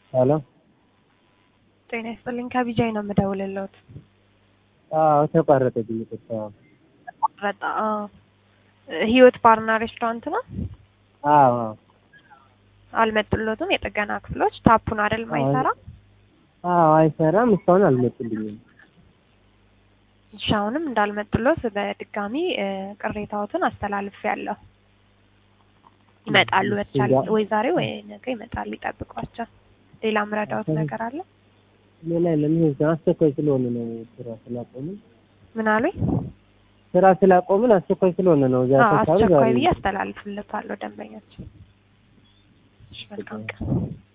ሄሎ ጤና ይስጥልኝ ከቢጃይ ነው የምደውልልዎት። አዎ ተቋረጠብኝ። ይቅርታ። ቆረጣ ህይወት ባርና ሬስቶራንት ነው። አዎ አዎ አልመጡሎትም? የጥገና ክፍሎች ታፑን አይደል ማይሰራ? አዎ አይሰራም። እስካሁን አልመጡልኝም። እሺ አሁንም እንዳልመጡሎት በድጋሚ ቅሬታዎትን አስተላልፌያለሁ። ይመጣሉ በተቻለ ወይ ዛሬ ወይ ነገ ይመጣሉ። ይጠብቋቸው። ሌላ ምረዳዎት ነገር አለ? ሌላ የለም። ይሄ አስቸኳይ ስለሆነ ነው ስራ ስላቆምን ምን አሉኝ? ስራ ስላቆምን አስቸኳይ ስለሆነ ነው። እዚያ አዎ ተካባቢ አስቸኳይ ዛሬ ብዬ አስተላልፍለታለሁ ደንበኛችን። እሺ መልካም ቀን።